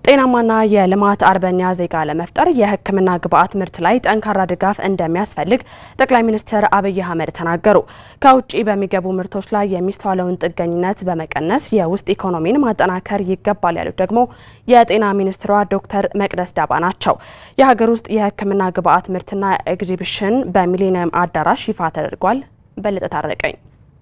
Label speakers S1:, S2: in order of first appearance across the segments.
S1: ጤናማና የልማት አርበኛ ዜጋ ለመፍጠር የሕክምና ግብዓት ምርት ላይ ጠንካራ ድጋፍ እንደሚያስፈልግ ጠቅላይ ሚኒስትር አብይ አህመድ ተናገሩ። ከውጭ በሚገቡ ምርቶች ላይ የሚስተዋለውን ጥገኝነት በመቀነስ የውስጥ ኢኮኖሚን ማጠናከር ይገባል ያሉት ደግሞ የጤና ሚኒስትሯ ዶክተር መቅደስ ዳባ ናቸው። የሀገር ውስጥ የሕክምና ግብዓት ምርትና ኤግዚቢሽን በሚሊኒየም አዳራሽ ይፋ ተደርጓል። በለጠ ታረቀኝ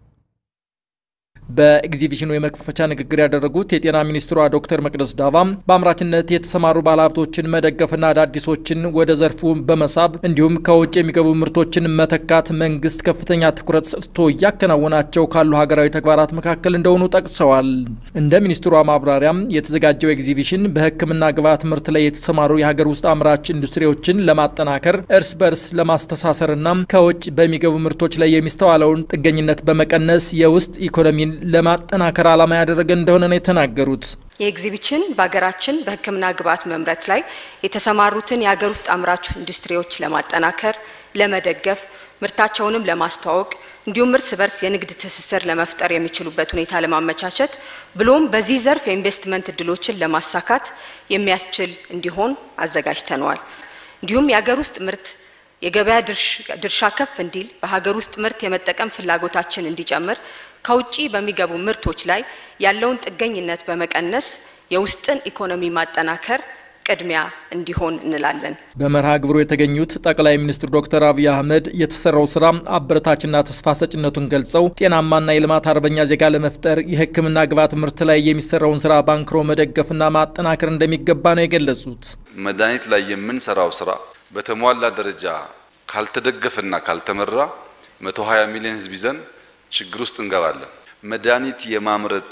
S2: በኤግዚቢሽኑ የመክፈቻ ንግግር ያደረጉት የጤና ሚኒስትሯ ዶክተር መቅደስ ዳባም በአምራችነት የተሰማሩ ባለሀብቶችን መደገፍና አዳዲሶችን ወደ ዘርፉ በመሳብ እንዲሁም ከውጭ የሚገቡ ምርቶችን መተካት መንግስት ከፍተኛ ትኩረት ሰጥቶ እያከናወናቸው ካሉ ሀገራዊ ተግባራት መካከል እንደሆኑ ጠቅሰዋል። እንደ ሚኒስትሯ ማብራሪያም የተዘጋጀው ኤግዚቢሽን በሕክምና ግብዓት ምርት ላይ የተሰማሩ የሀገር ውስጥ አምራች ኢንዱስትሪዎችን ለማጠናከር እርስ በርስ ለማስተሳሰርና ከውጭ በሚገቡ ምርቶች ላይ የሚስተዋለውን ጥገኝነት በመቀነስ የውስጥ ኢኮኖሚን ለማጠናከር ዓላማ ያደረገ እንደሆነ ነው የተናገሩት።
S3: የኤግዚቢሽን በሀገራችን በሕክምና ግብዓት መምረት ላይ የተሰማሩትን የሀገር ውስጥ አምራች ኢንዱስትሪዎች ለማጠናከር፣ ለመደገፍ፣ ምርታቸውንም ለማስተዋወቅ እንዲሁም እርስ በርስ የንግድ ትስስር ለመፍጠር የሚችሉበት ሁኔታ ለማመቻቸት ብሎም በዚህ ዘርፍ የኢንቨስትመንት እድሎችን ለማሳካት የሚያስችል እንዲሆን አዘጋጅተነዋል። እንዲሁም የሀገር ውስጥ ምርት የገበያ ድርሻ ከፍ እንዲል በሀገር ውስጥ ምርት የመጠቀም ፍላጎታችን እንዲጨምር ከውጭ በሚገቡ ምርቶች ላይ ያለውን ጥገኝነት በመቀነስ የውስጥን ኢኮኖሚ ማጠናከር ቅድሚያ እንዲሆን እንላለን።
S2: በመርሃ ግብሩ የተገኙት ጠቅላይ ሚኒስትር ዶክተር አብይ አህመድ የተሰራው ስራ አበረታችና ተስፋ ሰጭነቱን ገልጸው ጤናማና የልማት አርበኛ ዜጋ ለመፍጠር የሕክምና ግብዓት ምርት ላይ የሚሰራውን ስራ ባንክሮ መደገፍና ማጠናከር እንደሚገባ ነው የገለጹት።
S4: መድኃኒት ላይ የምንሰራው ስራ በተሟላ ደረጃ ካልተደገፈና ካልተመራ 120 ሚሊዮን ህዝብ ይዘን ችግር ውስጥ እንገባለን። መድኃኒት የማምረት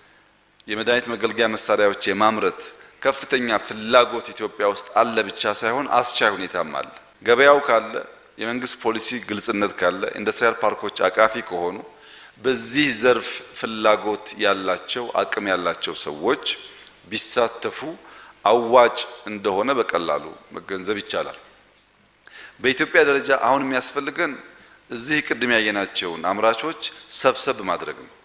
S4: የመድኃኒት መገልገያ መሳሪያዎች የማምረት ከፍተኛ ፍላጎት ኢትዮጵያ ውስጥ አለ ብቻ ሳይሆን አስቻይ ሁኔታም አለ። ገበያው ካለ፣ የመንግስት ፖሊሲ ግልጽነት ካለ፣ ኢንዱስትሪያል ፓርኮች አቃፊ ከሆኑ በዚህ ዘርፍ ፍላጎት ያላቸው አቅም ያላቸው ሰዎች ቢሳተፉ አዋጭ እንደሆነ በቀላሉ መገንዘብ ይቻላል። በኢትዮጵያ ደረጃ አሁን የሚያስፈልገን እዚህ ቅድም ያየናቸውን አምራቾች ሰብሰብ ማድረግ ነው።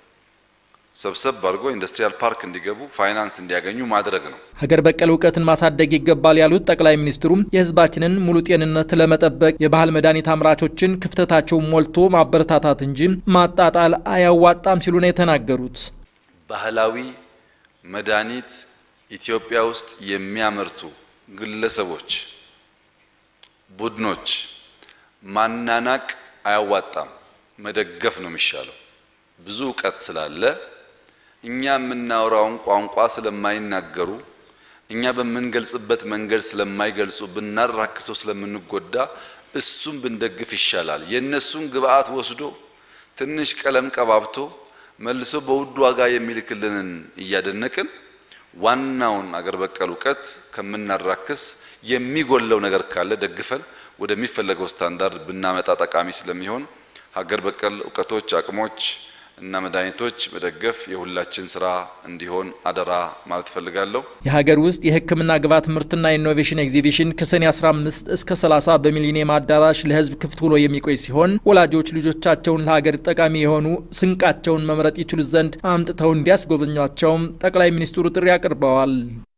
S4: ሰብሰብ አድርጎ ኢንዱስትሪያል ፓርክ እንዲገቡ ፋይናንስ እንዲያገኙ ማድረግ ነው።
S2: ሀገር በቀል እውቀትን ማሳደግ ይገባል ያሉት ጠቅላይ ሚኒስትሩም የሕዝባችንን ሙሉ ጤንነት ለመጠበቅ የባህል መድኃኒት አምራቾችን ክፍተታቸውን ሞልቶ ማበረታታት እንጂ ማጣጣል አያዋጣም ሲሉ ነው የተናገሩት።
S4: ባህላዊ መድኃኒት ኢትዮጵያ ውስጥ የሚያመርቱ ግለሰቦች፣ ቡድኖች ማናናቅ አያዋጣም። መደገፍ ነው የሚሻለው። ብዙ እውቀት ስላለ እኛ የምናወራውን ቋንቋ ስለማይናገሩ እኛ በምንገልጽበት መንገድ ስለማይገልጹ ብናራክሰው ስለምንጎዳ እሱን ብንደግፍ ይሻላል። የእነሱን ግብአት ወስዶ ትንሽ ቀለም ቀባብቶ መልሶ በውድ ዋጋ የሚልክልንን እያደነቅን ዋናውን አገር በቀል እውቀት ከምናራክስ የሚጎለው ነገር ካለ ደግፈን ወደሚፈለገው ስታንዳርድ ብናመጣ ጠቃሚ ስለሚሆን ሀገር በቀል እውቀቶች፣ አቅሞች እና መድኃኒቶች መደገፍ የሁላችን ስራ እንዲሆን አደራ ማለት እፈልጋለሁ።
S2: የሀገር ውስጥ የሕክምና ግብዓት ምርትና ኢኖቬሽን ኤግዚቢሽን ከሰኔ 15 እስከ 30 በሚሊኒየም አዳራሽ ለሕዝብ ክፍት ሆኖ የሚቆይ ሲሆን ወላጆች ልጆቻቸውን ለሀገር ጠቃሚ የሆኑ ስንቃቸውን መምረጥ ይችሉ ዘንድ አምጥተው እንዲያስጎበኟቸውም ጠቅላይ ሚኒስትሩ ጥሪ አቅርበዋል።